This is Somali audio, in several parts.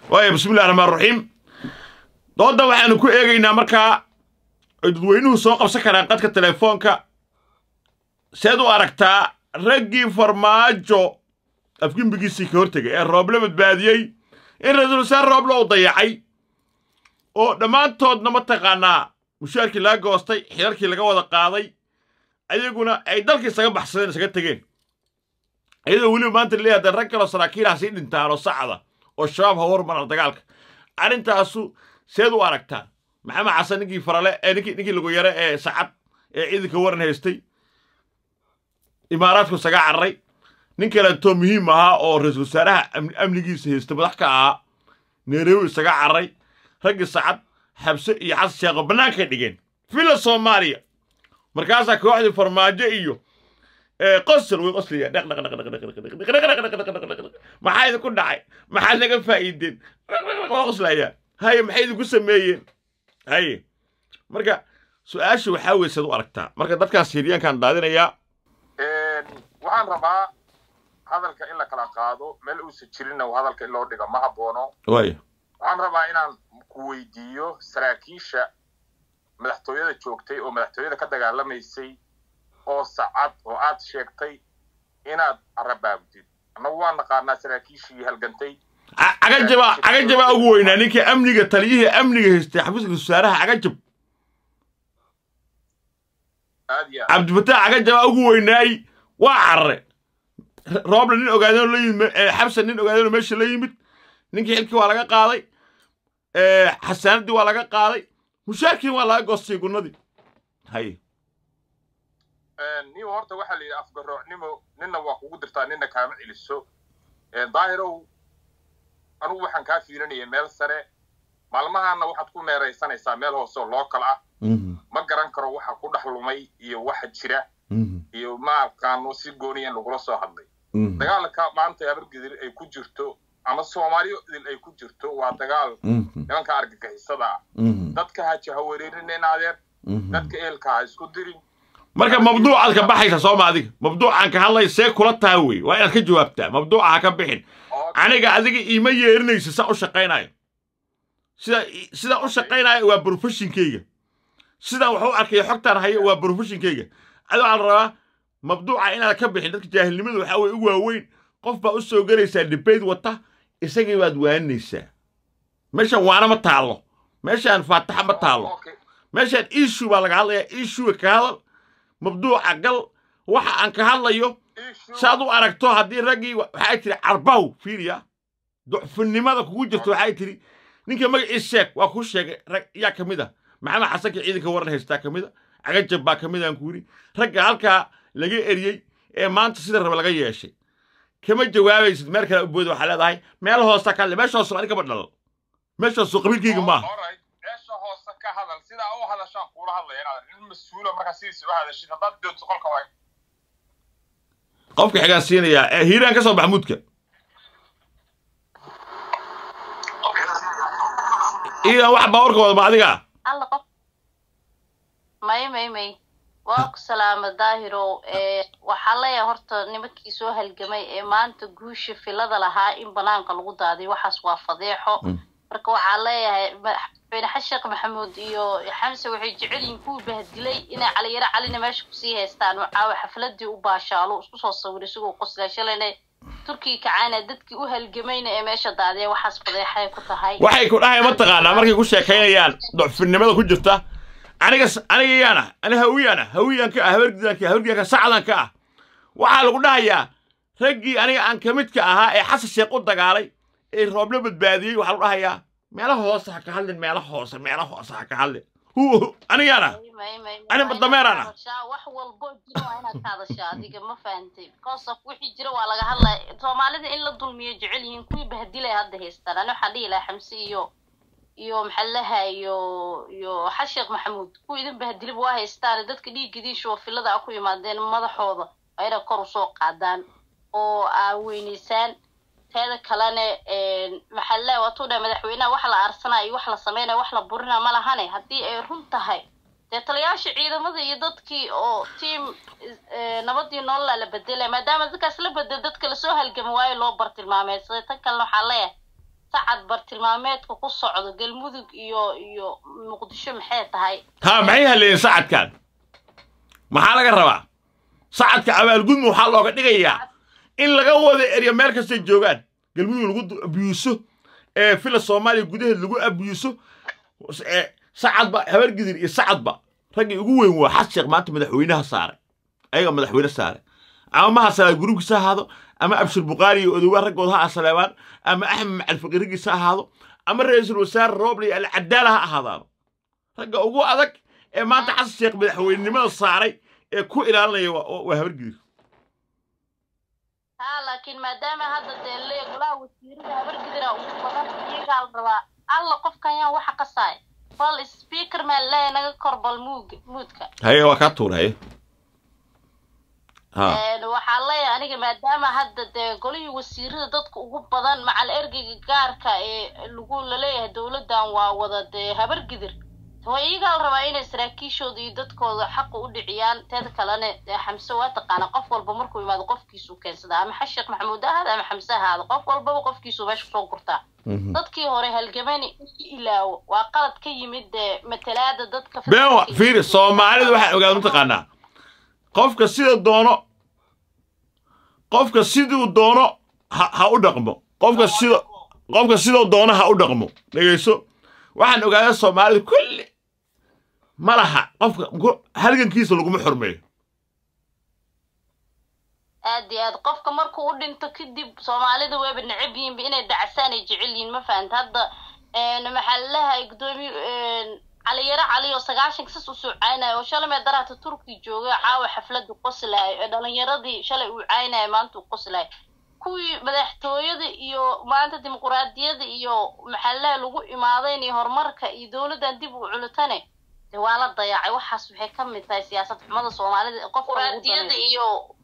waaya bismillahi raxmaan raxiim doodda waxaanu ku eegaynaa markaa ay dadweynuhu soo qabsan karaan qadka telefoonka seed u aragtaa raggii farmaajo afgembigiisii ka hortegay ee rooble badbaadiyey in ra-iisul wasaare rooble uu dayacay oo dhammaantoodna mataqaanaa mushaarkii laga goostay xilalkii laga wada qaaday ayaguna ay dalka isaga baxsadeen isaga tegeen iyadoo weliba maanta leeyahay dee rag kaloo saraakiilaha sii dhintaan oo sacda oo shabaab ha hormaran dagaalka arrintaasu seed u aragtaa maxamed xasan ninkii farale ee ninkii ninkii lagu yare ee sacad ee ciidanka waran haystay imaaraadku isaga cararay nin kaleetoo muhiim ahaa oo ra-iisul wasaaraha amnigiisa haysta madax ka ahaa nairobi isaga cararay raggii sacad xabse iyo xasan sheekho bannaankay dhigeen villa soomaaliya markaasaa kooxdii farmaajo iyo qosol way qoslaya dhaq dhaq dhaq dhaq dhaq dhaq dhaq dhaq dhaq dhaq dhaq dhaq maxaa idinku dhacay maxaad naga faa'iideen waa qoslaya haye maxay idinku sameeyeen haye marka su-aasha waxaa weeye saad u aragtaa marka dadkaas siryaankaan daadinayaa waxaan rabaa hadalka in la kala qaado meel uusan jirinna hadalka in loo dhigo ma haboono waaya waxaan rabaa inaan ku weydiiyo saraakiisha madaxtooyada joogtay oo madaxtooyada ka dagaalamaysay oo sacad oo aad sheegtay inaad arabaabdid annagu waa naqaanaa saraakiishii halgantay cagajaba cagajabaa ugu weynaa ninkii amniga taliyihii amniga haystay xafiiska wasaaraha cagajab aad iyo aad cabdifataax cagajabaa ugu weynaay waa carare roobla nin ogaadeenoo la yimid xabsan nin ogaadeenoo meesha la yimid ninkii xilkii waa laga qaaday xasaanaddii waa laga qaaday mushaarkiin waa laga goostay gunnadii haye niw horta waxaa la yidhi afgaroocnimo ninna waa kugu dirtaa ninna kaama celiso daahirow anugu waxaan kaa fiirinaya meel sare maalmahaana waxaad ku meeraysanaysaa meel hoose oo lookal ah ma garan karo waxa ku dhex lumay iyo waxa jira iyo ma aqaano si gooniya in lagula soo hadlay dagaalka maanta abargedir ay ku jirto ama soomaaliyo idil ay ku jirto waa dagaal nimanka argagixisada ah dadka ha jahawareerinin adeer dadka ehelka ha isku dirin marka mabduucaad ka baxaysa sooma adiga mabduucaan ka hadlay see kula taha wey waa inaad ka jawaabtaa mabduuca ha ka bixin aniga adiga iima yeerinaysa saa u shaqaynayo sida sidaan u shaqaynayo waa brofeshinkeyga sidaan wax u arkayo xogtaan hayo waa brofeshinkeyga adi waxaa la rabaa mabduuca inaad ka bixin dadka jaahilnimada waxaa weye u waaweyn qof baa u soo gelaysaa debate wata isagii baad waaninaysaa meeshaan waana ma taallo meeshaan faataxa ma taallo meeshaan issue baa laga hadlayaa issue ka hadal mabduuca gal waxa aan ka hadlayo saad u aragto haddii raggii waxay tiri carbaw fiiriya ducfinimada kugu jirto waxay tiri ninka magaciis sheeg waa kuu sheegay rag yaa ka mid ah maxamed xasanka ciidanka waran haystaa ka mid a cagajab baa ka mid aan ku yidhi ragga halkaa laga eriyey ee maanta sida raba laga yeeshay kama jawaabaysid meel kale u booda waxaa leedahay meel hoosta ka hadle meesha hoose ani kama dhalal meesha hoose qabiilkayga maaha meesha hoose ka hadal sidaa u hadashaan kuula hadlaya inaad nin mas-uula markaa sidiisa u hadashid haddaad doodso qolka waa qofka xigaa siinayaa ee hiiraan ka soo maxamuudka iidan wax baawarka wada ma adiga alla qof may may may waa ku salaama daahiro waxaa leeyahay horta nimankii soo halgamay ee maanta guusha filada lahaa in banaanka lagu daadiy waxaas waa fadeexo marka waxaa leeyahay madaxweyne xasheekh maxamuud iyo xamse waxay jecel yihiin kuwii bahdilay inay caliyaro calina meesha kusii haystaan oo caawa xafladii u baashaalo isku soo sawiray isigoo qoslaa shalayna turkiga kacaana dadkii u halgamayna ee meesha daadiya waxaas fadeexay ku tahay waxay ku dhahay mataqaanaa markay ku sheekaynayaan ducfinimada ku jirta aniga aniga yaana ani hawiyaana hawiyan ka ah habargidan ka habargidan ka sacdan ka ah waxaa lagu dhahayaa raggii aniga aan ka midka ahaa ee xasan sheekh u dagaalay ee roobla badbaadiyey waxaa lagu dhahayaa meelo hoose ha ka hadlin meelo hoose meelo hoose ha ka hadlin anigaana ani dameerana wax walbo jira waa inaad ka hadashaa adiga ma fahantay because of wixii jira waa laga hadlaya soomaalida in la dulmiyo jecel yihiin kuwii bahdilay hadda haystaan ani waxaan dhihi lahaa xamse iyo iyo maxallaha iyo iyo xasheekh maxamuud kuwa idin bahdilib waa haystaan dadka dhiiggidiisha oo filada a ku yimaadeen madaxooda waa inay kor usoo qaadaan oo aa weynaysaan teeda kalene maxallaha waatuu dhahay madaxweynaha wax la aarsanayo iyo wax la sameynaya wax la burina ma lahane haddii ay run tahay dee taliyaasha ciidamada iyo dadkii oo tiam nabadii nololaa la bedelaya maadaama dadkaas la bedel dadka lasoo halgami waayo loo bartilmaameysaday tan kalena waxaa leeyahay sacad bartilmaameedka ku socdo galmudug iyo iyo muqdisho maxay tahay ha maxay haleeyeen sacadkan maxaa laga rabaa sacadka abaalgudma waxaa looga dhigayaa in laga wada eryo meel kastay joogaan galmudug lagu du- abiyuuso ee fila soomaaliya gudaheed lagu abiyuuso ee sacadba habargidir iyo sacadba raggii ugu weyn waa xas sheekh maanta madaxweynaha saaray ayaga madaxweyne saaray ama maha salaad gruubkiisa ha ahaado ama abshir bukaari iyo odowaa raggooda ha asaleebaan ama axmed macalfaqi raggiisa ha ahaado ama ra-iisul wasaare rooble iyo alcadaala ha ahaadaano ragga ugu adag ee maanta xasan sheekh madaxweynenimada saaray ee ku ilaalinaya waa waa habargidir haa laakiin maadaama hadda dee le golaha wasiirada habargidira ugu badan iyagaa la rabaa alla qofkan yaa waxa qasaay bal speaker maa leeya naga kor bal muuga muudka haye waa kaa tuur haye ha Een, waxaa leeyahay aniga maadaama hadda dee golihii wasiirada dadka ugu badan macal ergeyga gaarka ee lagu laleeyahay dowladdan waa wada dee habargidir waa iyagaa la rabaa inay saraakiishooda iyo dadkooda xaqa u dhiciyaan teeda kalena dee xamse waa taqaana qof walba markuu yimaado qofkiisuu keensada ama xashiq maxamuud ha ahaada ama xamse ha ahaado qof walbaba qofkiisuu meesha kusoo gurtaa Mhm. dadkii hore halgamani isu ilaawo waa qalad ka yimid dee matalaada dadka been wa federaalka fiiri iyo- soomaalidu waxay ogaad mataqaanaa qofka sida doono qofka siduu doono ha, ha u dhaqmo qofka sida qofka siduu doono ha u dhaqmo dhegeyso waxaan ogaadaa soomaalida kulli ma laha qofka ku- halgankiisa laguma xurmeeyo aad iyo aad qofka markuu u dhinto kadib soomaalida wayba necab yihiinba inay dacasaan ay jecel yihiin ma fahanta hadda een, maxaa lalahay gudoomiye caliyaro cali oo sagaashanka sas u soo caynaya oo shalay mee daraata turki joogay caawa xafladu qoslaay ee dhalinyaradii shalay uu caynaya maanta uu qoslaay kuwii madaxtooyada iyo maanta dimuquraadiyada iyo maxaa lalahay lagu imaadayn iyo horumarka iyo dowladdan dib u culutane de waa la dayacay waxaas waxay ka mid tahay siyaasad xumada soomaalida ee qofka lagu danaysto. iyo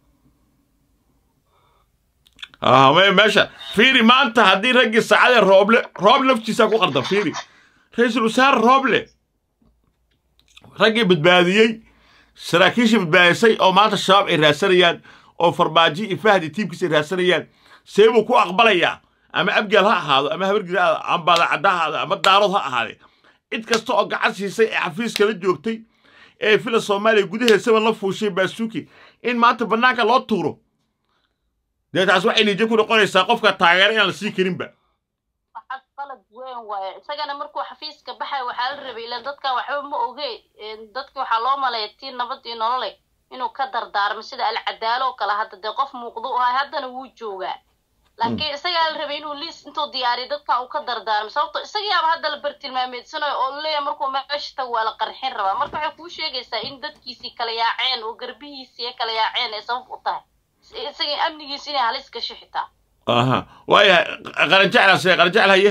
ah me- meesha fiiri maanta haddii raggii saacadee rooble roob laftiisaa ku qardan fiiri ra-iisul wasaare rooble raggii badbaadiyey saraakiishii badbaadisay oo maanta shabaab ay raadsanayaan oo farmaajo iyo fahdi tiimkiisa ay raadsanayaan see buu ku aqbalayaa ama abgaal ha ahaado ama habargir ha ahaado ama baadacadda ha ahaado ama daarood ha ahaadee cid kasta oo gacan siisay ee xafiiska la joogtay ee fila soomaaliya gudaheesaba la fuushay baasuuki in maanta bannaanka loo tuuro dee taas waxay niijo ku noqonaysaa qofka taageera inaan la sii karinba waxaa qalad weyn waaye isagana markuu xafiiska baxay waxaa la rabay ilan dadkan waxba ma oge dadki waxaa loo maleeya tii nabad iyo nolole inuu ka dardaarmo sida alcadaalo oo kale hadda dee qof muuqdo u ahay haddana wuu joogaa laakiin isagaa la rabay inuu liis intuu diyaariyo dadkan uu ka dardaarmo sababto isagayaaba hadda la bartilmaameedsanayo oo leeya markuu meesha tago waa la qarxin rabaa marka waxay kuu sheegaysaa in dadkiisii kala yaaceen oo garbihiisii kala yaaceen ay sabab u tahay isaga amnigiisa inay halis gasho xitaa aha waayahay qaranjecla see qaranjecel haye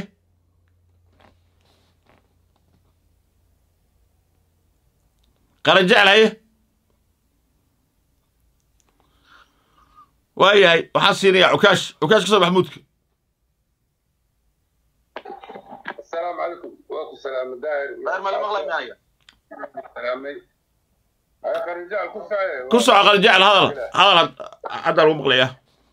qaranjecel haye waayahay waxaan siinayaa cukaash cukaash ka soo maxamuudka السلام عليكم واكو سلام داير داير ما مغلى معايا سلامي هاي رجال كل ساعه ku soco qaranjecel hadal hadal had- hadda lagu maqlayaa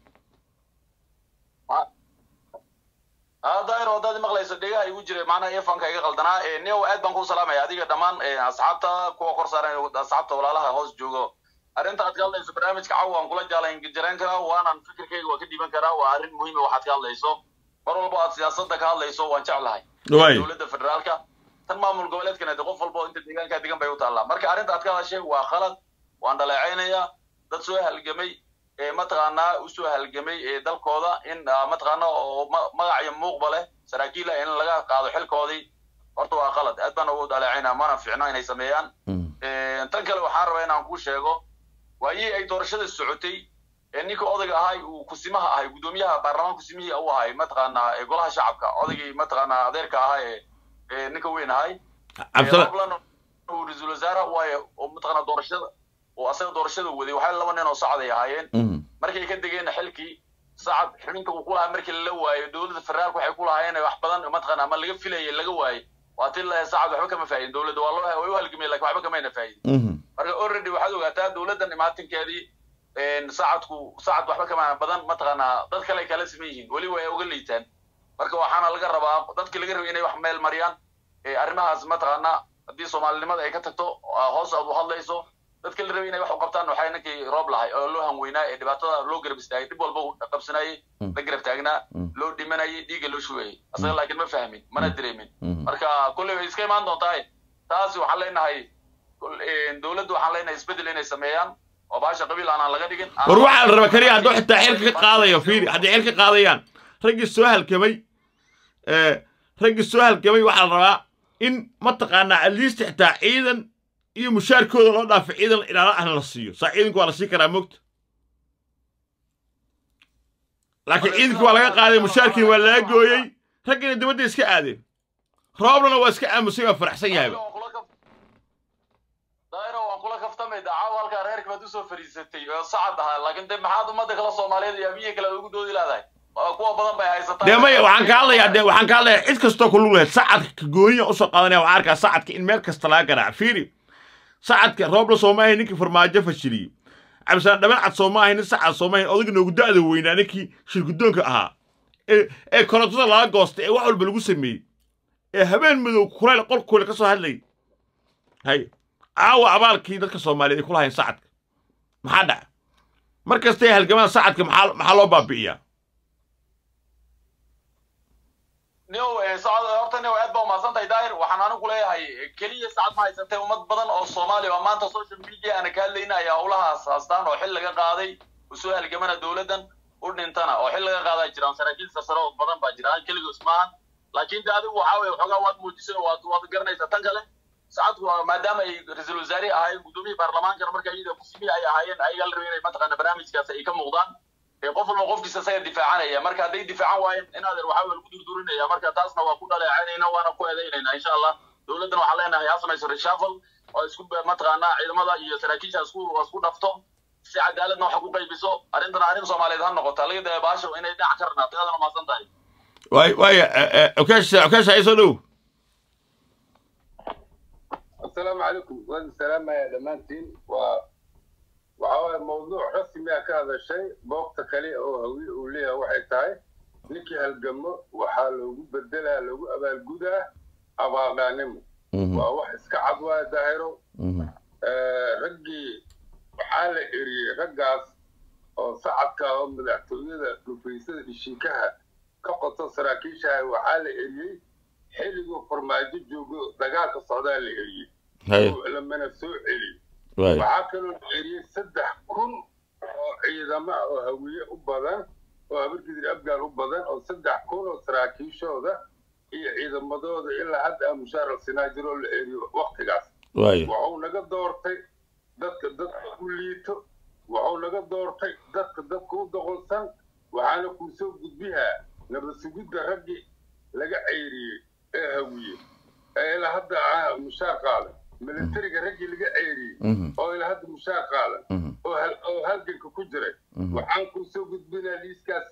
haa daahir haddaad maqlayso dhegaha igu jira macnaha eefanka iga qaldanaa neo aad baan kuu salaamaya adiga dhammaan asxaabta kuwa kor saaran asxaabta walaalaha hoos joogo arrinta aad ka hadlayso barnaamijka cawa waan kula jaalan jareen karaa waanan fikirkayga waa ka dhiiban karaa waa arrin muhiima waxaad ka hadlayso mar walba aad siyaasadda ka hadlayso waan jeclahay waay dowladda federaalka tan maamul goboleedkana de qof walba oo inta deegaanka degan bay u taallaa marka arrinta aad ka hadashay waa khalad waan dhaleecaynayaa dad soo halgamay ee mataqaanaa usoo halgamay ee dalkooda in ah, mataqaana oo ma- magac iyo muuqba leh saraakiila in laga qaado xilkoodii horta waa khalad aad baan ugu dhaleecaynaa mana fiicno inay sameeyaan Eh, tan kale waxaan rabaa inaan kuu sheego waayii ay doorashada socotay ee ninka odayga ahay uu kusimaha ahay guddoomiyaha baarlamaan kusimihii u ahay mataqaanaa ee golaha shacabka odaygii mataqaanaa adeerka ahaa ee ee ninka weyn ahay cabdila Roblan uu ra-iisul wasaare waaye oo mataqaanaa doorashada oo asaga doorashada waday waxay laba nin oo sacad ay ahaayeen markay ka degeen xilkii sacad xubinta uu ku lahaa markii lala waayo dowladda federaalka waxay ku lahaayeen wax badan mataqaanaa ama laga filayay laga waayey waa tii la sacad waxba kama faa'idin dowladda waa loo way u halgamay laakiin waxba kamayna faa'idin marka already waxaad ogaataa dowladdan imaatinkeedii sacadku sacad waxba kama badan mataqaanaa dad kale ay kala siman yihiin weli way uga liitaan marka waxaana laga rabaa dadkii laga rabay inay wax meel mariyaan arrimahaas mataqaana haddii soomaalinimada ay ka tagto hoos aad u hadlayso dadka la rabay inay wax u qabtaan waxay ninkii roob lahay oo loo hanweynaa ee dhibaatada loo garab istaagay dhib walba uu qabsanayay la garab taagnaa loo dhimanayay dhiigga loo shugayay asaga laakiin ma fahmin mana dareemin marka kolley way iska imaan doontaa taasi waxaan leenahay dowladdu waxaan leenahay isbeddel inay sameeyaan oo baasha qabiil aanaan laga dhigin war waxaa la rabaa keliya hadduu xitaa xilka ka qaadayo fiiri hadday xilka qaadayaan raggii soo halkamay raggii soo halgamay waxaa la rabaa in mataqaanaa atleast xitaa ciidan iyo mushaarkooda loo dhaafo ciidan ilaala ahna la siiyo saa ciidanku waa la sii karaa mogta laakiin ciidankii waa laga qaaday mushaarkiina waa laga gooyey raggiina dibadda iska aadeen rooblana waa iska aamusay waa faraxsan yahayba daayiro waan kula kaftamay dacaawo halkaa reerka baad usoo fariisatay oo sacad ahaa laakiin de maxaad ummadda kala soomaaliyeed iyo abiya kale ugu doodi laadahay kuwa badan bay haysataa dee maya waxaan ka hadlayaa dee waxaan ka hadlayaa cid kastoo ku lug lahayd sacadka gooniya usoo qaadanaya waxaan arkaa sacadka in meel kasta laga garaaco fiiri sacadka roobla sooma ahayn ninkii farmaajo fashiliyey cabdisaan dhaban cad sooma ahayn nin sacad sooma ahayn odayga noogu da'da weynaa ninkii shirgudoonka ahaa ee ee korontada laga goostay ee wax walba lagu sameeyey ee habeen madow kulayl qolkooda ka soo hadlayay hay caawa abaalkii dadka soomaaliyeed ay ku lahayn sacadka maxaa dhaca mar kastay halgamaan sacadka maxaa maxaa loo baabi'iyaa nio sacad horta nio aad baa umahadsan tahay daahir waxaan anigu leeyahay keliya sacad ma haysatee ummad badan oo soomaaliya oo maanta social media aana ka hadlayna ayaa howlahaas haastaan oo xil laga qaaday usoo halgamana dowladdan u dhintana oo xil laga qaadaa jiraan saraakiil sarsare oo badan baa jira aan keligoos maahan laakiin de adigu waxaa weye waxoogaa waad muujisay oo waad waad garanaysaa tan kale sacadku maadaama ay ra-iisul wasaare ahaayeen gudoomiyii baarlamaankana marka iyada kusimi ay ahaayeen ayagaa la rabay inay mataqaana barnaamijkaas ay ka muuqdaan qof walba qofkiisa isaga difaacanaya marka hadday difaacan waayeen in adeer waxaa lagu durdurinaya marka taasna waa ku dhaleecaynayna waana ku eedaynayna insha allah dowladdan waxaan leenahay ha samayso reshuffle oo isku mataqaanaa ciidamada iyo saraakiisha isku isku dhafto si cadaaladna waxa ku qaybiso arrintana arrin soomaaliyeed ha noqota laga daya baasho inay dhinac ka ranaato aadana mahadsan tahay waay waaya okeesha okeesha ay soo dhow السلام عليكم وين السلام يا دمانتين و وعاوي موضوع رسمي كهذا الشيء بوقت كلي او هوي وليها waxay tahay ninkii halgamo waxaa loogu bedelaa loogu abaalgudaa abaaldaanimo waa wax iska cad waa daahiro raggii waxaa la eriyey raggaas oo sacadka oo madaxtooyada dhufaysada dhishiikaha ka qoto saraakiishaha waxaa la eriyey xilliguu farmaajo joogo dagaalka socdaa la eriyey lamana soo celi waxaa kaloo la eriyey saddex kun oo ciidamo ah oo hawiye u badan oo habargidir abgaal u badan oo saddex kun oo saraakiishooda iyo ciidamadooda ilaa hadda a mushaar alsinaa jiroo la eriyo waktigaas waxuu naga doortay dadka dadka u liito waxuu naga doortay dadka dadka u doqolsan waxaana kuu soo gudbihaa nabad sugidda raggii laga ceyriyey ee hawiye ee ilaa hadda mushaar qaadan militariga raggii laga ceyriyey oo ilaa hadda mushaar qaadan oo halganka ku jiray waxaan kuu soo gudbinaa liiskaas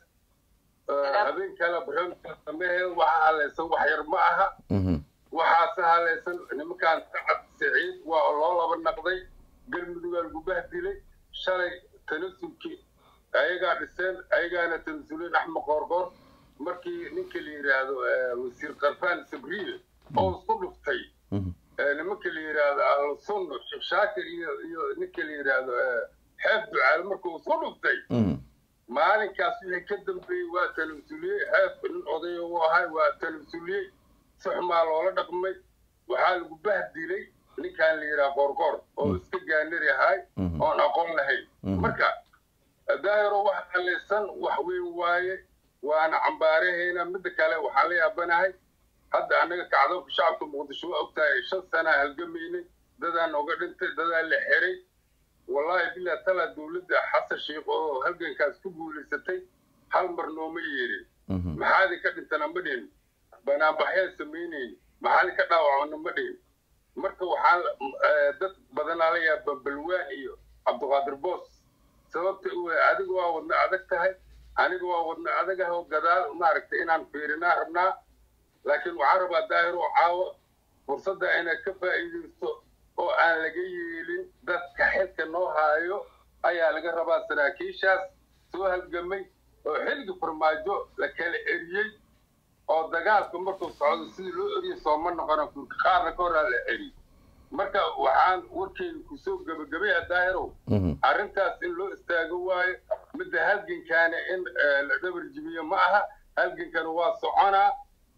habeen kale barnaamijka sameeheed waxaa halaysan wax yar ma aha waxaase halaysan nimankaan sacad siciid waa loo laba naqday galmudugaa lagu bahdilay shalay tanasulkii ayagaa dhiseen ayagaana tanasuleen axmed qoorqoor markii ninka la yidhaahdo wasiir karfaan sabriye oo isku dhuftay nimanka la yidhaahdo ahlusunna sheekh shaakir iyo iyo ninka la yidhaahdo xeef ducaal markuu isku dhuftay maalinkaas wixii ka dambeeyey waa tanamsuliyey xeef nin odaya u ahay waa tanamsuliyey si xumaa loola dhaqmay waxaa lagu bahdilay ninkaan la yidhaha qoorqoor oo iska gaanari ahay oon aqoon lahayn marka daahiro wax halaysan wax weyn waaye waana cambaarahayna midda kale waxaan la yaabanahay hadda annaga kacdoonka shacabka muqdisho waa ogtahay shan sanaa halgamaynay dadaa nooga dhintay dadaa la xiray wallahi bilaa talaa dowladda xasan sheikh oo halgankaas ku guulaysatay hal mar nooma yeerin maxaadi ka dhintana ma dhihin banaanbaxyaan samaynayn maxaadi ka dhaawacmana ma dhihin marka waxaan dad badanaa la yaaba balwaan iyo cabdiqaadir boos sababta u adiga waa wadna adag tahay aniga waa wadna adag ah oo gadaal maaragtay inaan fiirinaa rabnaa laakiin waxaan rabaa daahir oo caawa fursadda inaad ka faa'iidaysto oo aan laga yeelin dadka xilka noo haayo ayaa laga rabaa saraakiishaas soo halgamay oo xilliga farmaajo la kala eriyey oo dagaalka markuu socdo sidii loo eriyo sooma noqona kurka qaarna ka horaa la celi marka waxaan warkeyga kusoo gebagabaya daahirow arrintaas in loo istaago waayo midda halgankaana in eh, la dhabar jibiyo ma aha halgankana waa soconaa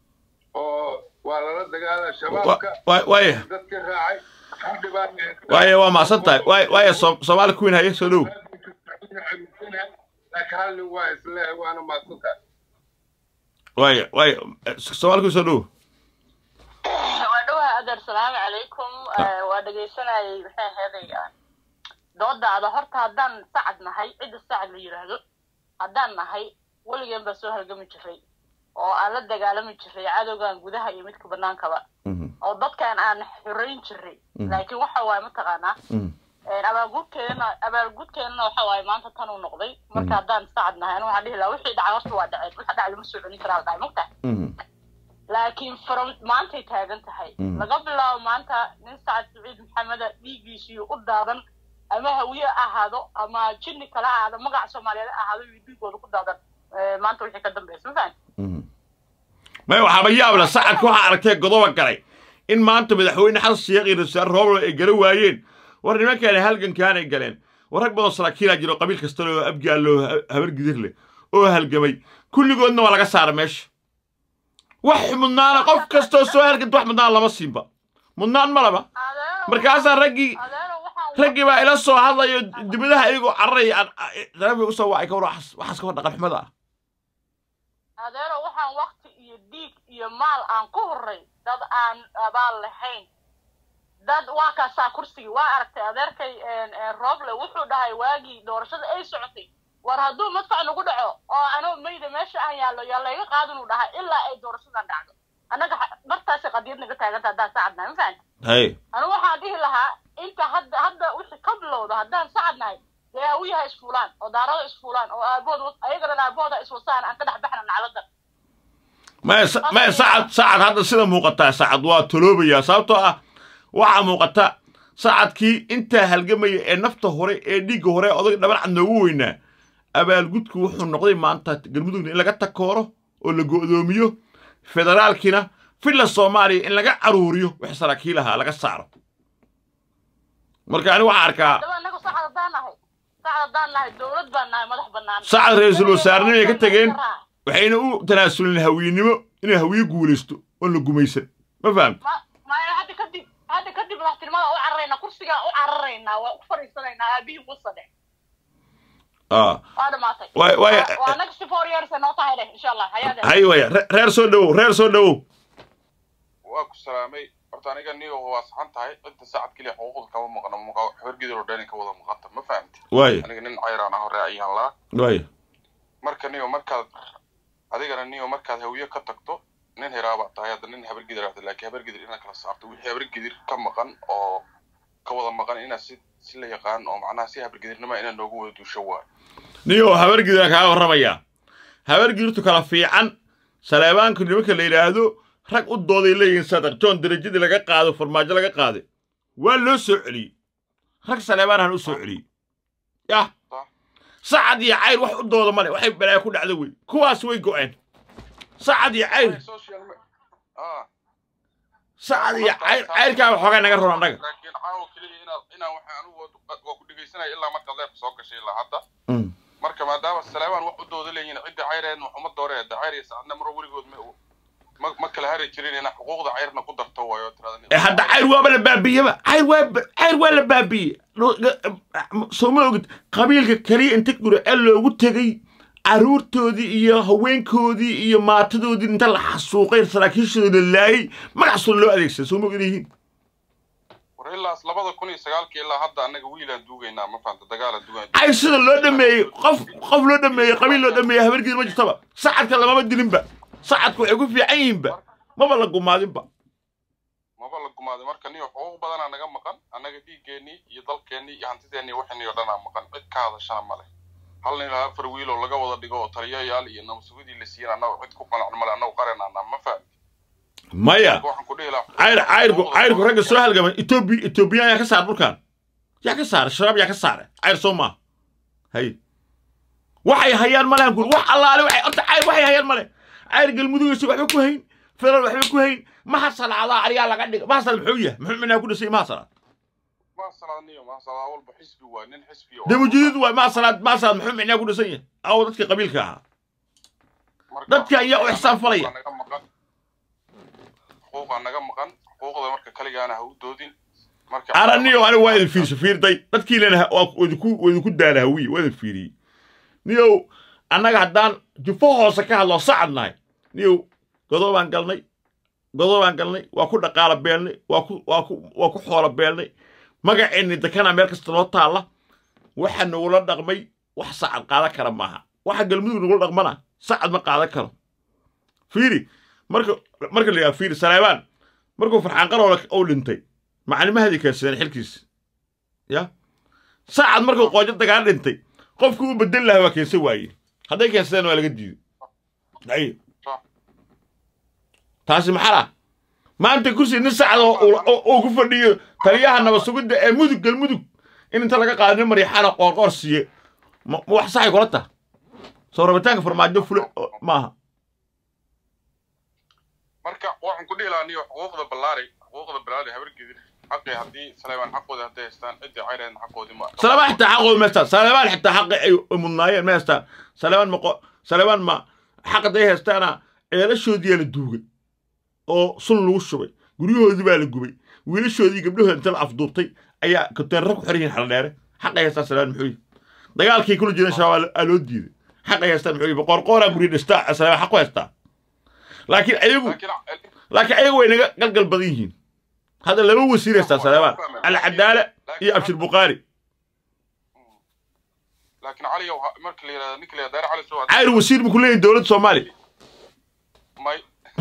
oo waa lala dagaalaa shabaabka Wa- waaya dadka raacay xildhibaan waaya waa mahadsan tahay waaya waaya Som- soomaali queen haye soo dhow laakiin hal nin waa isleehay waana mahadsantahay waaya waaya eh, soomaali queen soo dhow waa dhawaha adeer salaamu calaykum Eh, waa dhegaysanayay maxay aheedaya doodaada horta haddaan sacad nahay cidda sacad la yidhaahdo haddaan nahay weligeen baa soo halgami jiray oo aan la dagaalami jiray cadowgan gudaha iyo midka banaankaba oo dadkan aan xorayn jiray laakiin waxa waaye mataqaanaa een, abaalgudkeena abaalgudkeenana waxa waaye maanta tan uu noqday marka haddaan sacad nahay anigu waxaan dhihi lahaa wixii dhacay horta waa dhaceen waxa dhacay lama soo celin karaa la dhacay mogtahay laakiin from maantay taagan tahay laga bilaabo maanta nin sacad saciid maxameda dhiiggiisii u daadan ama hawiye ahaado ama jinni kale ha ahaado magaca soomaaliyeed ha ahaado iyo dhiigooda ku daadan Eh, maanta wixii ka dambaysa ma fahan maya waxaaba yaab leh sacadka waxaa aragtay godoba galay in maanta madaxweyne xasan sheekh iyo rasaar rooblo ay gala waayeen war nimankaani halgankaanay galeen war rag badan saraakiilaa jiro qabiil kasta leh oo abgaal leh oo ha- habar gidir leh oo halgamay kulligoodna waa laga saara meesha wax mudnaana qof kastoo soo halganta wax mudnaan lama siinba mudnaan ma laba adeero markaasaa raggii adeero waxaan raggii baa ila soo hadlayo dibadaha iyagoo cararaya aan taleefonka usoo wacay ka war waxaas waxaas ka war dhaqan xumada ah adeero waxaan wakti iyo dhiig iyo maal aan ku horay dad aan abaal lahayn dad waa kaasaa kursigii waa aragtay adeerkay een, een, rooble wuxuu dhahay waagii doorashada ay socotay war hadduu madfac nagu dhaco oo anoo mayda meesha aan yaallo yaa layga qaadinuu dhahay ilaa ay doorashadan dhacdo annaga xa- martaasi qadiyad naga taaganta haddaan sacadnahay ma fahanti hay anigu waxaan dhihi lahaa inta hadda hadda wixii ka bilowda haddaan sacad nahay dee hawiyaha isfuulaan oo daarada isfuulaan oo aabood ayagana aabooda iswasaan aan ka dhex baxna naclada maya sa- maya sacad sacad hadda sida muuqataa sacad waa toloobayaa sababtoo ah waxaa muuqata sacadkii intaa halgamaya ee nafta hore ee dhiigga hore ee odaga dhaban cad noogu weynaa abaalgudku wuxuu noqday maanta galmudugna in laga takooro oo la go'doomiyo federaalkiina filla soomaaliya in laga caruuriyo wix saraakiil ahaa laga saaro marka ani waxaa arkaa daba annaga sacad haddaan nahay sacad haddaan nahay dowlad baan nahay madax bannaan sacad ra-iisul wasaarnimo ay ka tageen waxayna u tanaasulin hawiyenimo inay hawiye guulaysto oon la gumaysan ma fahamta ma maya hadda kadib hadda kadib madaxtinimada u cararaynaa kursigaa u cararaynaa waa u fadhiisanaynaa aabihii musadhe ah waa dhamaatay Waay- waay- Waa- waa annaga si four years noo tahay dheh insha allah hayaade hay waya re- reer soo dhowow reer soo dhowow waa ku salaamay horta aniga niyo waa saxan tahay cidda saacad keliya xuquuqda kama maqno muqa habargidar oo dhani ka wada maqanta ma fahamti waaya aniga nin cayraan ah hore ayaan laa waaya marka niyo markaad adigana niyo markaad hawiye ka tagto nin hiraabaa tahay hadda nin habargidir ahda laakiin habargidir inaad kala saarto wixii habargidir ka maqan oo ka wada maqan inaad si si la yaqaan oo macnaha si habargidirnima inaad noogu wada duusho waayo niyo habargidira kaa warramayaa habargidurtu kala fiican saleebaanku nimanka la yidhaahdo rag u dooday leeyihiin sadaq john derajadii laga qaado farmaajo laga qaaday waa loo soo celiyey rag saleebaanahan u soo celiyey yah Sax. sacad iyo cayr wax u dooda male waxay balaayo ku dhacda wey kuwaas way go'een sacad iyo cayr social me- ah sacad iyo cayr cayrkaa waxoogaa naga roon annaga laakiin caawa keliya inaad inaan waxa anigu waa waa ku dhegaysanaya ilaa markaad leerka soo gashay ilaa hadda marka maadaama saleebaan wax u dooda leeyihiin cidda cayreen waxuma dooreeda cayr iyo saacadna maro weligood ma ma ma kala hari jirin inaa xuquuqda cayrna ku darto waayo tirada ee hadda cayr waaba la baabiyeba cayr waa ba- cayr waa la baabiyey Lo- ga- soo ma ogid qabiilka keliya inta guriceel loogu tegey carruurtoodii iyo haweenkoodii iyo maatadoodii inta la xasuuqay saraakiishooda la laayey magacaasoo loo adeegsaday soo ma ogid yihiin war ilaas labada kun iyo sagaalkii ilaa hadda annaga wiilaan duugaynaa ma fahamta dagaalaan duugaynaa cayr sida loo dhameeyey qof qof loo dhameeyey qabiil loo dhameeyey habargeed ma jirtaba sacadka lamama dilinba sacadku waxay ku fiican yihiinba maba la gumaadinba maba la gumaaday marka niyo xuquuq badanaa naga maqan annaga dhiiggeenii iyo dalkeennii iyo hantideennii waxanii oo dhanaa maqan cid ka hadashana male hal nin ilaa afar wiil oo laga wada dhigo oo taliyayaal iyo nabasugidii la siiyeen annaga cid ku qanac male annagu qarenaanaa ma fahamti maya waxaan ku dhihi lahaa cayr cayrku cayrku ragga soo halgamay etoobi etoobiyaan yaa ka saar dhulkan yaa ka saara shabaab yaa ka saara cayr soo maaha hay waxay hayaan male aan guur wax allaale waxay horta cayr waxay hayaan male cayr galmudugaysa waxba ku hayn federal waxba ku hayn maha salaadaa ariyaa laga dhiga maha salaad muxuu yahay muxuu minaa ku dhisay maha salaad ma salaadniyo ma salaad walba xisbi waa nin xisbi oo- damujidiid waay maha salaad maha salaad muxuu minaa ku dhisan yahay aw dadkii qabiilka ahaa Marka dadka ayaa u ixsaan falaya. xuquuqaa naga maqan xuquuqaa naga maqan xuquuqda marka kaligaana ha u doodin marka araniyo aniga waa idin fiirso fiirday dadkiilana idinku idinku daala hawiye waa idin fiiriyey niyow annaga haddaan jufo hoose ka hadlo sacad nahay niyow godoo baan galnay godoo baan galnay waa ku dhaqaala beelnay waa ku waa ku waa ku xoolo beelnay magaceenni dekana meel kasta noo taalla waxa nagula dhaqmay wax sacad qaadan kara maaha waxa galmudug nagula dhaqmana sacad ma qaadan karo fiiri marka marka la yidhaha fiiri saleebaan markuu farxaan qaroola uu dhintay macalimahaadii keensadeen xilkiisa ya saacad markuu qoojo dagaal dhintay qofkii u bedel lahaa waa keensan waaye hadday keensadeen waa laga diiday ay taasi maxaa ah maanta kursi nin sacad oo- oo oo- oo ku fadhiyo taliyaha nabad sugidda ee mudug galmudug in inta laga qaado nin maryaxaana qoorqoor siiye ma ma wax saxay kula taha soo rabitaanka farmaajo fule oo- maaha marka waxaan ku dhihi lahaa niyo xuquuqda ballaari xuquuqda ballaari habargedir xaqii haddii saleebaan xaqooda hadday haystaan ciddii cayreedna xaqoodii ma salebaan xitaa xaqooda ma haystaan salebaan xitaa xaqi ay mudnaayeen ma haystaan salebaan ma qo- salebaan ma xaq hadday haystaana ceelashoodiyaa la duugay oo sun lagu shubay guryahoodii baa la gubay wiilashoodii gabdhahooda inta la afduubtay ayaa konteenaro ku xiran yihiin xaldheere xaqay haystaan salebaan muxuu yihi dagaalkii kula jireen shabaab aa loo diiday xaqay haystaan muxuu yihi qoorqooraa gurya dhistaa salebaan xaq ku haystaa laakiin ayagu laakiin laakiin ayagu way naga galgal badan yihiin hadda laba wasiir haystaa salebaan alcadaale iyo abshir bukhaari laakiin caliyow ha- marka la yidhahdo ninka la yidhahdo daare cali soo cayr wasiir buu ku leeyahay dowladda soomaaliya may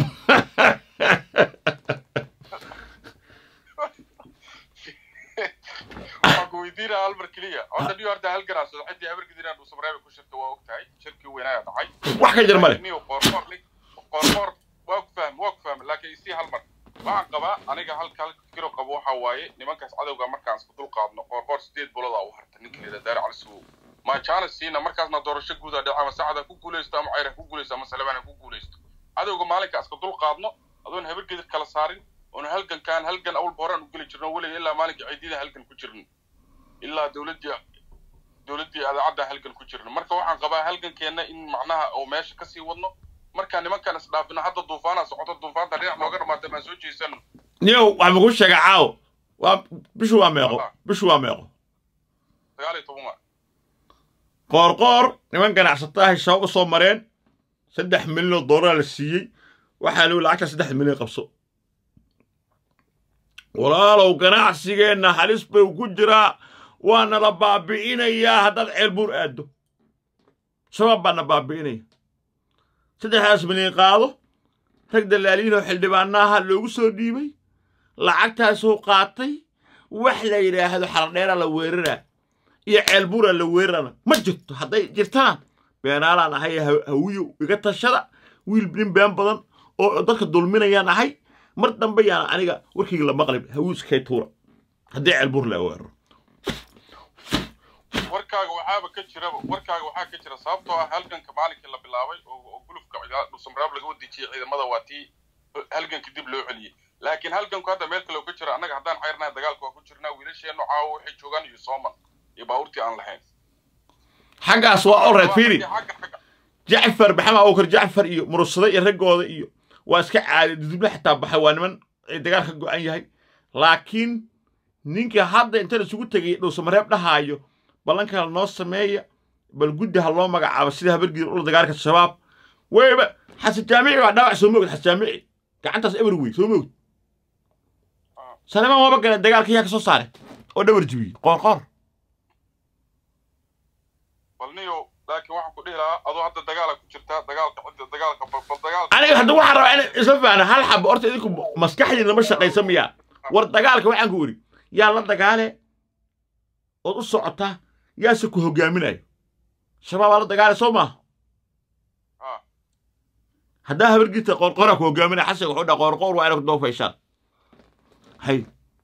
waxaan ku weydiinaya hal mar keliya horta niyo horta hal garaas ciddii habargediraan uu samreebe ku shirta waa ogtahay shirkii weynaayaa dhacay wax ka jir male niyo qoorqoor nin qoorqoor waa ku fahmi waa ku fahmi laakiin isii hal mar waxaan qabaa aniga halka halka fikiro qabo waxaa waaye nimankaas cadowga markaan isku dul qaadno qoorqoor sideed bolodaa u harta ninka la yidhahdo daare cali suwow ma jaanis siina markaasna doorasho guudaa dhaca ama sacad ha ku guulaysto ama cayr ha ku guulaysto ama salebaan ha ku guulaysto cadowga maalinka iska dul qaadno adoon habargedir kala saarin oon halgankaan halgan awalba horaan u geli jirno weliga ilaa maalinka ciidida halgan ku jirno ilaa dowladdii dowladdii adaacadda halgan ku jirno marka waxaan qabaa halgankeenna in macnaha oo meesha kasii wadno markaa nimankan isdhaafino hadda duufaana socoto duufaanta dhinac nooga dhamaata maan soo jeesano niyow waxaa maku sheega caawo waa bishu waa meeqo bishu waa meeqo sagaal iyo toban waa qoorqoor niman ganacsatahay shabaab u soo mareen saddex milyan oo doolara la siiyey waxaa lagu lacagta saddex milyan qabso walaalow ganacsigeenna halis bay ku jiraa waana la baabi'inayaa haddaad ceelbuur aaddo shabaab baana baabi'inaya saddexdaas milyan qaado rag dalaaliinoo xildhibaanaha loogu soo dhiibay lacagtaasuu qaatay wax la yidhaahdo xaladheera la weeraraa iyo ceelbuura la weerarana ma jirto hadday jirtana beenaalaan ahay ha- hawiyo iga tashada wiil nin been badan oo dadka dulminayaan ahay mar dambe yaan aniga warkayga la maqlib hawiiskay tuura haddii ceelbuur la weeraro warkaaga waxaaba ka jiraba warkaaga waxaa ka jira sababtoo ah halganka maalinkii la bilaabay oo oo gulufka dhusamraab laga wadejiyey ciidamada waa tii halganka dib loo celiyey laakiin halganku hadda meel kale oo ka jira annaga haddaan xayrnahay dagaalka waa ku jirnaa wiilasheennu caawo waxay joogaan iyo sooman iyo baabuurtii aan lahayn xaggaas waa olred fiiri Xagga- xagga- jacfar maxamed abubakar jacfar iyo murursada iyo raggooda iyo waa iska caadi dudubla xitaa baxay waa niman ay dagaal ka go'an yahay laakiin ninka hadda inta la isugu tegay dhuusamareeb dhahaayo ballanka noo sameeya bal guddi ha loo magacaabo sida habargiir ula dagaalka shabaab weyba xasan jaamici waa dhaawac soo moogid xasan jaamici gacantaas eber wey soo moogid salemaan waaba gale dagaalka yaa ka soo saare oo dhabar jibiyey qoor qoor bal niyo laakiin waxaan ku dhihi lahaa adoo hadda dagaala ku jirtaa dagaalka cidda dagaalka bal bal dagaalka aniga hadda waxaan rabaa in isla faana hal xabo horta idinku maskaxdiina ma shaqaysa miyaa war dagaalka waxaan ku idhi yaa la dagaale ood u socotaa yaase ku hogaaminayo shabaabaa la dagaale soo maaha Ah. haddaa habargiirta qoorqooraa ku hogaaminaya xasan wuxuu dhaa qoorqoor waa inay ku doofayshaan hay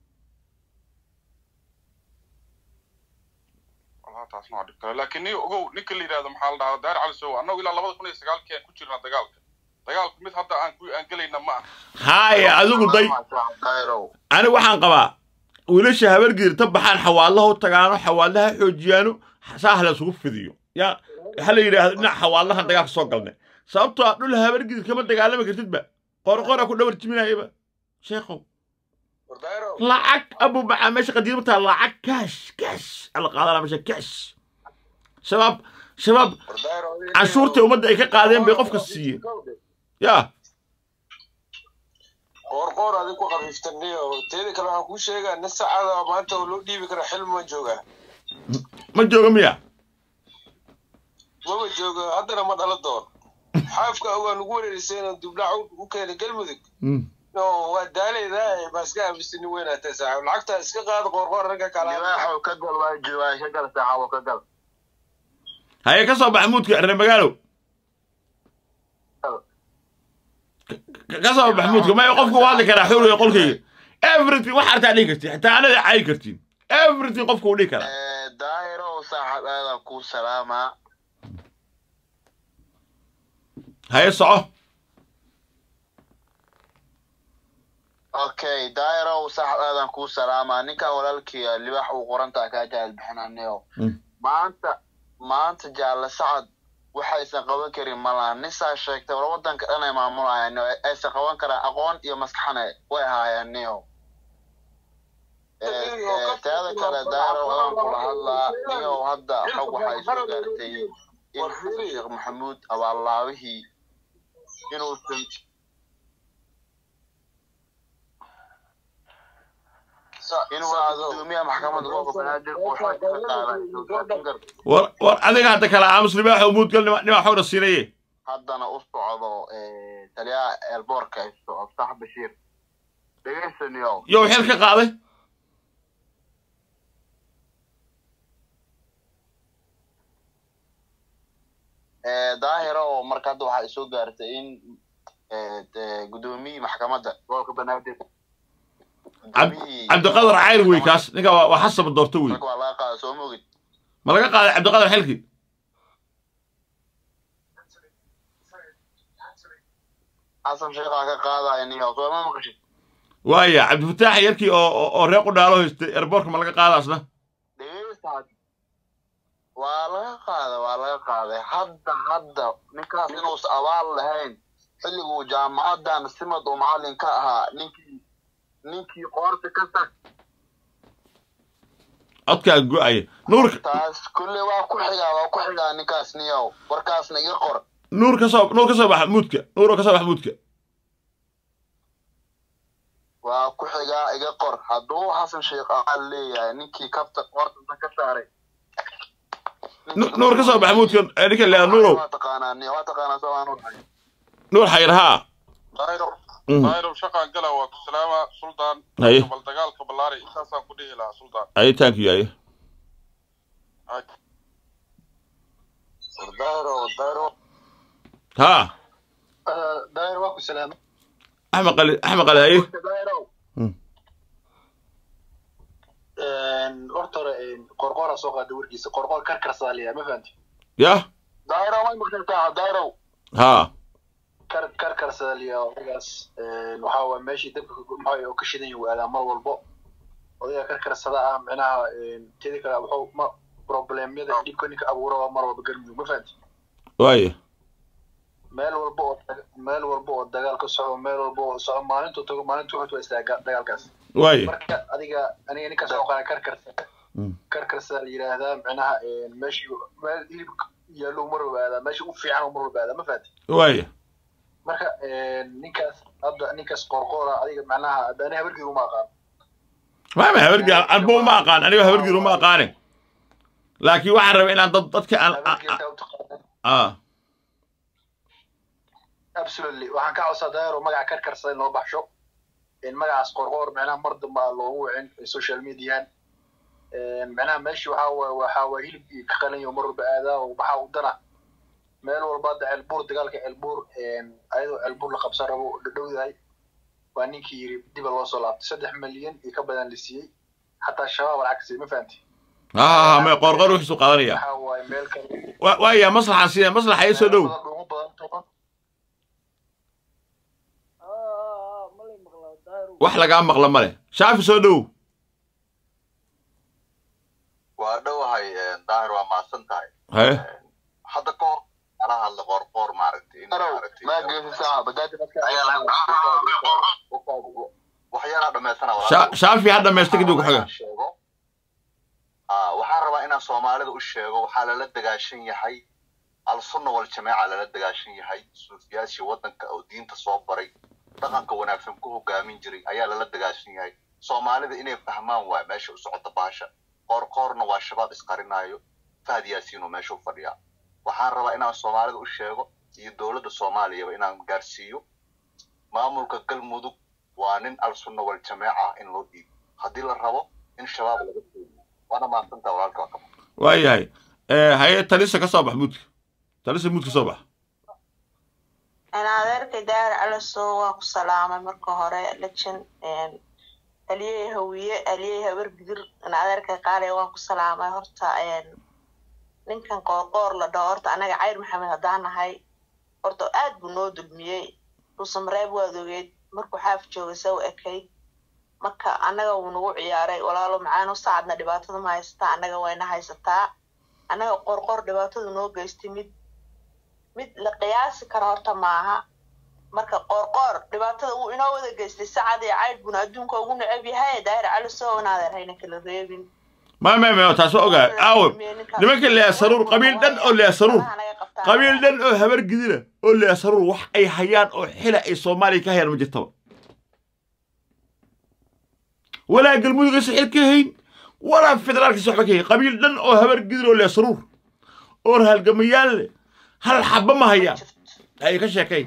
والله taasna waa dhib kale laakiin niyo ogow ninka la yidhahdo maxaa la dhahaa daar cali sow annagu ilaa labada kun iyo sagaalkii aan ku jirnaa dagaalka dagaalku mid hadda aan ku aan gelayna ma aha haye adigu day daahirow ani waxaan qabaa wiilasha habargiir ta baxaan xawaadlaha u tagaano xawaadlaha xoojiyaano saah la isugu fidiyo yaa waxaa la yidhaahdo dhinac xawaadlahan dagaalka soo galnay sababtoo ah dhul habargiir kama dagaalami kartidba qorqora ku dhabar jiminayaba sheekhow war daahirow lacag abu bacaa meesha qadiima taa lacag kaash kaash ala qaadana meesha kaash shabaab shabaab war daahirow canshuurtii ummadda ay ka qaadeen bay qofka siiyeen yaa qoorqoor adig ku qafiiftaniyo teeda kale waxaan kuu sheegaa nin saacada maanta oo loo dhiibi kara xilmi ma joogaa ma jooga miya maba joogo haddana ma dhala doon xaafka ogaa nugu wareerisay inuu dibdhac u keenay galmudug no waa daaleydaa baa iska aamisani weynaatay saaxiib lacagta iska qaada qoorqoor ragga kala libaaxow ka gal waa joogaa ka gal saaxabo ka gal haye ka soo bax muudka reer magaalow Ka- ka soo bax muudka may qofku u hadli karaa xuriga qolkayga everything wax artaa dhihi kartiin xitaa anada caayi kartiin everything qofku u dhihi karaa daahirow saaxab aadan kuu salaamaa haye soco okay daahirow saaxab aadan kuu salaamaa ninkan walaalkii libaax uu qorantaa kaa jahal bixinaneyo Mm. maanta maanta jaalle sacad waxaysan qaban karin malaha nin saa sheegtay war waddanka dhan ay maamulayaan aysan qaban karaan aqoon iyo maskaxna way haayaan niyo teeda kale daahirow adaan kula hadlaa niyo hadda xog waxay soo gaartay in xasan sheekh maxamuud abaalaabihii inuusan inuu gudoomiyaha maxkamadda gobolka banaadir uu xog ka qaaday war war adiga hadda kale aamus libaaxow muudgal nima nima xogna siinaye haddana u socdo taliyaha eelboorka haysto absax bashiir dhegeysaniyo yow xil ka qaaday daahira oo marka hadda waxaa isoo gaartay in gudoomiyii maxkamadda gobolka banaadir cabdiqadar cayr wey kaas ninka waa waa xasaba doorto wey marka waa laga qaada soo mogid ma laga qaaday cabdiqadar xilkii xasan sheekhaa ka qaadaya niyo soo ma maqashid waaya cabdifataax yarkii oo oo- oo reeq u dhaalo haystay erboorka ma laga qaadaasna dhegeysta waa laga qaaday waa laga qaaday hadda hadda ninkaas inuusan abaal lahayn xilliguu jaamacadan simad uu macallin ka ahaa ninkii ninkii qoorta ka tag codkaa go-aya nuurka taas kulle waa ku xigaa waa ku xigaa ninkaas niyow warkaasna iga qor nuur ka soo nuur ka soo baxa muudka nuur oo ka soo baxa muudka waa ku xigaa iga qor hadduu xasan sheekh abaal leeyahay ninkii kabta qoorta ka saaray Nu- nuur ka soo baxa muudka ee ninka leeya nuurow waa taqaanaa niyo waa taqaanaa soo aan udhahay nuur xayr haa daayro Mm. daayro shaqaan gala waa ku salaama suldaan Haye. bal dagaalka ballaari intaasaan ku dhihi lahaa suldaan aye thank you aye daahiro daahiro haa daahiro waa ku salaama axmed qali axmed qali haye daahiro horta hore qorqoora soo qaada warkiisa qorqoor karkarsaa liyaa ma fahanti yah daahiro way maqlaysaa daahiro haa kar karkarsaa liyaa odagaas waxaa waa meeshii dabka maxaa oo ka shidan yahu aadaa mar walbo odayga karkarsada ah micnaha tedi kale wuxuu ma problemyada dhibka ninka abuura waa mar walba galmudug ma fahanti waaya meel walba oo meel walba oo dagaal ka socdo meel walba oo soco maalintuu tago maalintuu wuxuu istaagaa dagaalkaas waaya marka adiga aniga ninkaas oo qaa karkarsa Mm. karkarsa la yidhaahdaa micnaha meeshii meel hilib yaallo mar walba aadaa meesha u fiican mar walba aadaa ma fahanti waaya marka ninkaas hadda ninkaas qorqoora adiga macnaha hadda ani habarkiiga uma aqaan maama habargii anba uma aqaan aniga habargii uma aqaane laakiin waxaan rabaa inaan dad dadka aan habarkiiga intaa u taqaana ah absolutely waxaan ka codsaa daayaro magaca karkarsa in loo baxsho in magacaas qorqoor micnaha mar dambe aan loogu wicin social mediahan micnaha meeshii waxaa waay waxaa waa hilibkii ka qalanyo mar walba aadaa oo waxaa u dana meel walba hadda ceelbuur dagaalka ceelbuur ayadoo ceelbuur la qabsan rabo dhadhowdahay waa ninkii yiri diba loo soo laabtay saddex milyan iyo ka badan la siiyey xataa shabaab lacag siiyey ma fahanti ha ha ha may qorqor wixiisu qaadanaya waxaa waaye meel kale Wa- waaya maslaxan sida maslaxa ii soo dhow badan dhuumo badan toban wax lagaa maqla ma leh shaafi soo dhow waa dhowahay daahir waa mahadsan tahay haye hadda ka hor ala hadla qoorqoor maaragtay in maaragtay ما جيت ساعة بدأت waxyaalaha dhammaysana Sha- shaafi ha dhamaysta kadib ku xiga sheego Ah, waxaan rabaa inaan soomaalida u sheego waxaa lala dagaashan yahay al-sunna wal jamaaca lala dagaashan yahay suufiyaashii waddanka oo diinta soo baray dhaqanka wanaagsan ku hogaamin jiray ayaa lala dagaashan yahay soomaalida inay fahmaan waay meesha u socota baasha qoorqoorna waa shabaab isqarinaayo fahad yaasiinoo meesha u fadhiyaa waxaan rabaa inaan soomaalida u sheego iyo dowladda soomaaliyaba inaan gaarsiiyo maamulka galmudug waa nin al-sunna wal jamaaca in loo dhiibo haddii la rabo in shabaab laga foogiyo waana mahadsantaa walaalka waa ka waayahay Eh, haye talisa ka soo bax muudka talisa muud ka soo bax adeerkay daar calaso waa ku salaamay marka hore lejan aliyey hawiye aliyey habar gidir adeerkay qaaliya waan ku salaamay horta ninkan qoorqoor la dhaho horta anaga cayr maxamed haddaan nahay horta aad buu noo dulmiyey dhuusamareeb waad ogeyd markuu xaaf joogay saw ekayd marka annaga wuu nagu ciyaaray walaalo macaano saacadna dhibaatada ma haysataa annaga wayna haysataa annaga qorqor dhibaatadu noo geystay mid mid la qiyaasi karo horta maaha marka qoorqoor dhibaatada uu inoo wada geystay sacad iyo caydh buna adduunka ugu necab yahay daahir cali soo naadeer hayna kala reebin ma ma ma taas waa ogaa aawe nimanka leeya saruur qabiil dhan oo leeya saruur qabiil dhan oo habar gidina oo leeya saruur wax ay hayaan oo xila ay soomaaliya ka hayaan ma jirtaba walaa galmudugaysa xil ka hayn walaa federaalkiisa waxba ka hayn qabiil dhan oo habar gidin oo leeya saruur oo halgamayaal leh hal xabba ma hayaan ay ka sheekay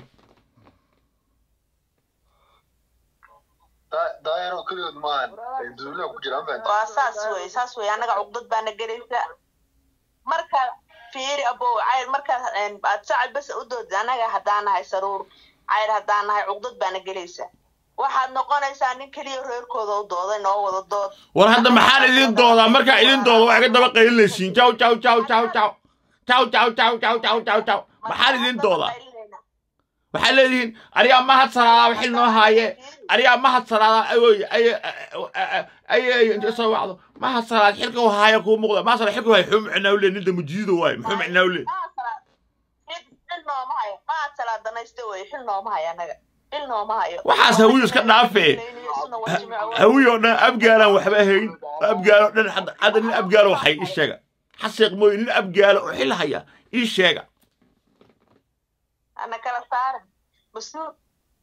daayaro keligood maahan duuliha ku jira ma waa saas wey saas wey annaga cugdad baana gelaysa marka fiiri abow cayr markaad aad sacad bas u doodid annaga haddaan nahay saruur cayr haddaan nahay cugdad baana gelaysa waxaad noqonaysaa nin keliya reerkooda u dooday noo wada dood war hadda maxaan idin doodaa markaa idin dooda waa iga daba qaylinaysiin jaw jaw jaw jaw jaw jaw jaw jaw jaw jaw jaw jaw maxaan idin doodaa waxaad leedihiin arigaa mahad salaadaa xil noo haaye arigaa mahad salaadaa awoy ay inta soo wacdo mahad salaad xilka u haaye kuu muuqda mahad salaad xilka u haaye xuu micnaa u lee ninda mujiido waaye muxuu micnaa u lee xil nooma hayo maad salaad danaysta wey xil nooma hayo annaga xil nooma hayo waxaas hawiyo iska dhaafe hawiyo dhan abgaalaan waxba hayn abgaalo dhan hadda hadda nin abgaalo waxay ii sheega xaseeq mooye nin abgaalo oo xil haya ii sheega ana kala saaran mas-uul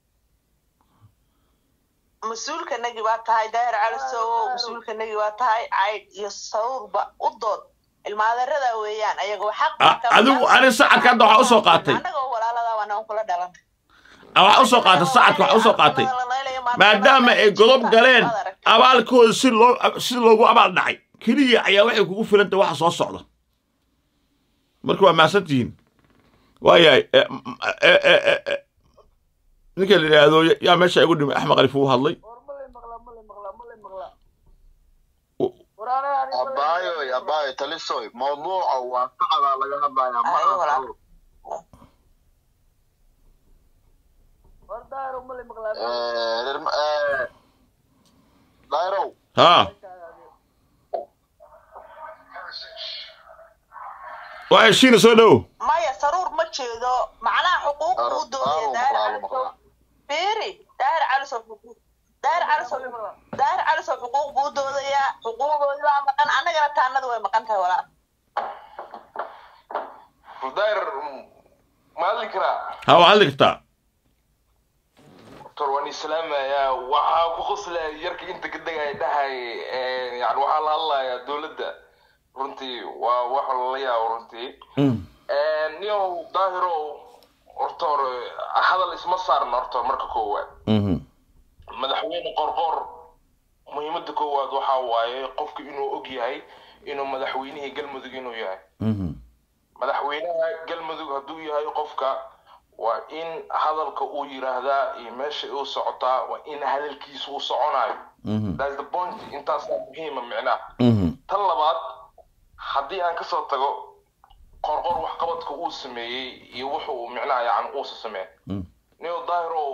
mas-uulkanagi waa tahay daahir calisowo mas-uulkanagi waa tahay caydh iyo sawurba u dood ilmaadeerada weeyaan ayagoo xaq adigu ani sacadka hadda waxaa usoo qaatay annagoo walaalada waa naan kula dhalan waxaa usoo qaatay sacadka waxaa usoo qaatay maadaama ay godob galeen abaalkooda si loo si loogu abaal dhacay keliya ayaa waxay kugu filantay waxa soo socda marka waa mahadsantihiin waayahay ninka la yidhaahdo yaa meesha igu dhimay axmed qalif uu hadlay abaayo abaayo talisoy mawduuca waa sacdaa laga hadlayaa maaa dayrow ها waa heshiina soo dhow maya saruur ma jeedo macnaha xuquuq uu doodaya daahir calisow fiiri daahir calisow xuquuq daahir calisow daahir calisow xuquuq buu doodayaa xuquuqdoodi baa maqan annagana taanada way maqan tahay walaal daahir ma hadli karaa ha waa hadli kartaa doctor waan islaamayaa waxaa ku qoslaya yarka inta ka degaya dhahay yani waxaa la hadlayaa dowladda runtii waa wax lala yaabo runtii niyow daahirow horta hore hadal isma saarna horta marka koowaad madaxweyne qorqor muhiimadda koowaad waxaa waaye qofku inuu og yahay inuu madaxweynihii galmudug inuu yahay madaxweynaha galmudug hadduu yahay qofka waa in hadalka uu yiraahdaa iyo meesha uu socotaa waa in hadalkiisa uu soconayo thats the point intaasaa muhiima micnaha tan labaad haddii aan kasoo tago qorqor waxqabadka uu sameeyey iyo wuxu uu micnaha yani uusa sameey niyo daahiro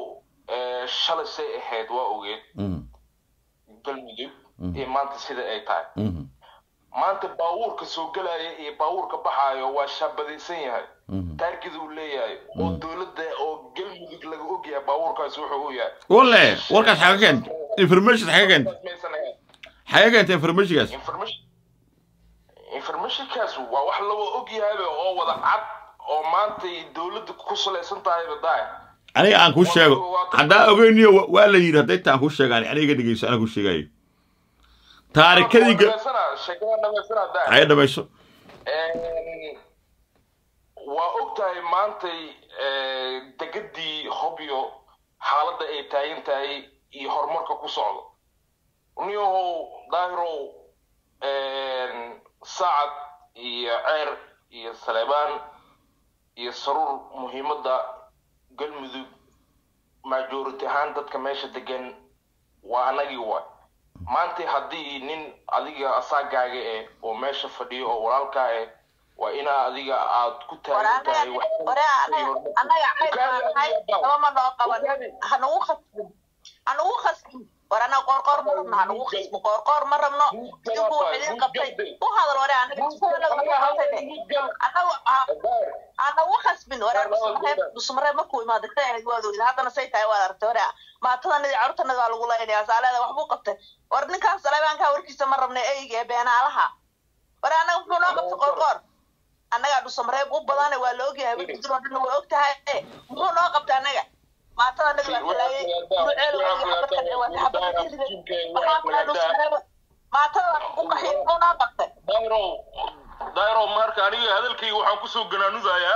eh, shalay say ahayd waa ogeed Mhm. galmudug Mhm. iyo maanta sida ay tahay Mhm. maanta baabuurka soo gelaya iyo baabuurka baxaayo waa shaabadaysan yahay Mhm. taargida uu leeyahay oo dowladda oo galmudug laga ogyahay baabuurkaasi wuxuu u yahay walle warkaas xaga keenta information xaga keenta Maysan ahayn. xaga keenta informationkaas information informationkaas waa wax laga ogyahayba oo wada cad oo maanta ay dowladda ku salaysan tahayba daay aniga aan kuu sheego haddaa ogeyniyo wa- waa la yidhi hadday taan kuu sheegaan aniga iga dhegeyso anaa kuu sheegayo taarikadii ga- sheekada dhamaysanaa daay haya dhamayso Een, waa ogtahay maantay eh, degadii hobyo xaaladda ay taagan tahay iyo horumarka ku socdo niyahow daahirow een, sacad iyo ceer iyo saleebaan iyo saruur muhiimadda galmudug majority ahaan dadka meesha degan waa anagii waay maanta haddii nin adiga asaagaaga eh oo meesha fadhiyo oo walaalkaa eh waa inaa adiga aad ku taagan tahay wax- ore anaga cayr baan nahay laba ma noo qaban hanugu khasbin hanugu khasbin war anaga qoorqoor ma rabno hanugu khasbin qoorqoor ma rabno idinku wax idin qabtay u hadal ore anaga anaga anagu khasbin ore dusmareeb markuu imaada ka ahayd waad ogid haddana say tahay waad aragtay ore maatadanadi carurtanadi waa lagu laynaya saaleeda waxbuu qabtay war ninkaan saleebaankaa warkiisa ma rabna eyga ee beenaalaha war anaga muxuu noo qabtay qoorqoor annagaa dhusamreeb u badane waa la ogyahay wajidro dhan waa og tahay muxuu noo qabta annaga maatada annaga waa talaayay duruceel waa xabadkan waa xabadka waxaa kula dhusamreeb maatada u qaxiy muxuu noo qabtay dayro dayro marka aniga hadalkayga waxaan kusoo ganaanudayaa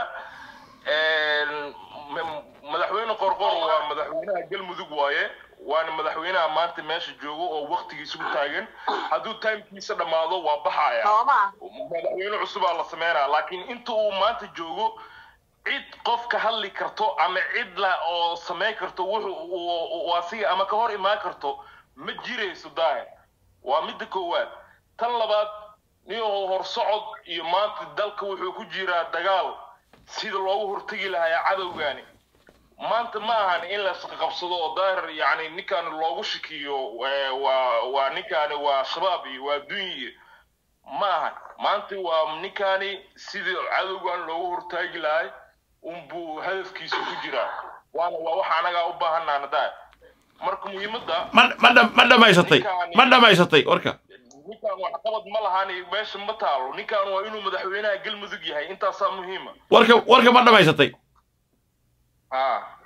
m- madaxweyne qorqor waa madaxweynaha galmudug waaye waana madaxweynaha maanta meesha joogo oo waktigiisa u taagan hadduu timekiisa dhammaado waa baxaya nooma madaxweyne cusubaa la sameynaya laakiin inta uu maanta joogo cid qof ka hadli karto ama cid la oo samayn karto wuxuu uu asiga ama ka hor imaan karto ma jirayso daahir waa midda koowaad tan labaad niyahow horsocod iyo maanta dalka wuxuu ku jiraa dagaal sida loogu hortegi lahaa cadowgaani maanta ma ahan in la isqaqabsado oo daahir yani ninkaan loogu shikiyo eh, waa waa ninkaani waa shabaab iyo waa dunyi ma ahan maanta waa ninkaani sidii cadowgan loogu hortaagi lahay unbuu hadafkiisa ku jiraa waana waa wax anagaa u baahanaana daahir marka muhiimadda ma ma dham- ma dhamaysatay ma dhamaysatay warka ninkaan waxqabad ma lahaan meesha ma taalo ninkaan waa inuu madaxweynaha galmudug yahay intaasaa muhiima warka warka ma dhamaysatay ha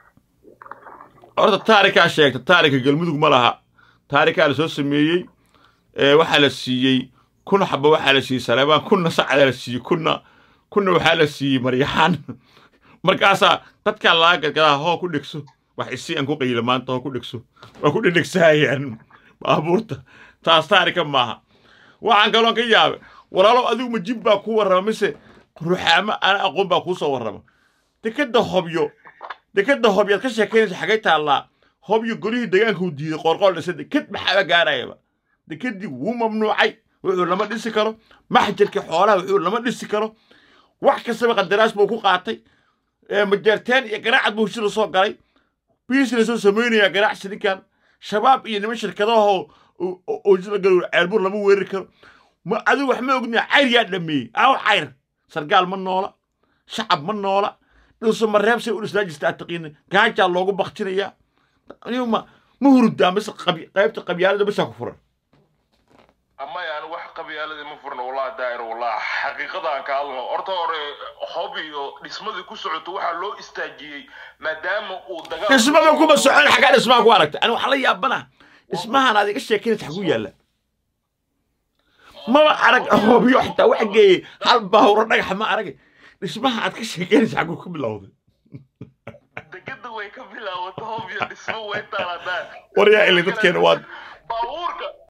horta taarikaa sheegta taarika galmudug ma laha taarikaa la soo sameeyey ee waxaa la siiyey kun xaba waxaa la siiyey saleebaan kunna sacdaa la siiyey kunna kunna waxaa la siiyey maryaxaan markaasaa dadkaa laga gadgadaa hoo ku dhegso wax isi aan ku qayila maanta hoo ku dhegso waa ku dhedhegsahayaan baabuurta taas taarika maaha waxaan kaloon ka yaabay walaalow adigu ma jin baa kuu warrama mise ruxaamo ana aqoon baa kuu soo warrama dekadda hobyo dekadda hobyaad ka sheekaynaysa xagay taallaa hobyo golihii deegaanka uu diiday qoorqool dhisa deked maxaaba gaarayaba dekedii wuu mamnuucay wuxuu lama dhisi karo maxjarkii xoolaha wuxuu lama dhisi karo wax kastaba qandaraas buu ku qaatay ee majeerteen iyo garaacad buu heshida soo galay biisina soo samaynayaa ganacsi ninkan shabaab iyo niman shirkadahoo oojila galow ceelbur lama weerari karo ma adigu wax ma ogniya cayr yaa dhameeyey aaw cayr sargaal ma noola shacab ma noola dhulso mareeb say u dhisnaa jirta ataqiina gaajaa loogu baktinayaa anigu ma ma hurudaa mise qabi- qaybta qabyaalada bisaa ku furan ama yani wax qabyaaladii ma furna wallahi daahir wallahi xaqiiqadaan ka hadlno horta hore hob iyo dhismadii ku socoto waxaa loo istaajiyey maadaama uu dagaal dhismada kuma socon xaggaa dhismaha ku aragta ani waxaa la yaabana dhismahan aad iga sheekeynaysa xagu yaalla maba arag hobyo xitaa waxa geeyey hal baawro dhagaxa ma arag dhismaha aad ka sheekeynaysa xagu ka bilowday degada way ka bilaabato hob iyo dhismo way taalaa daahir war yaa ilay dadkeena waa baabuurka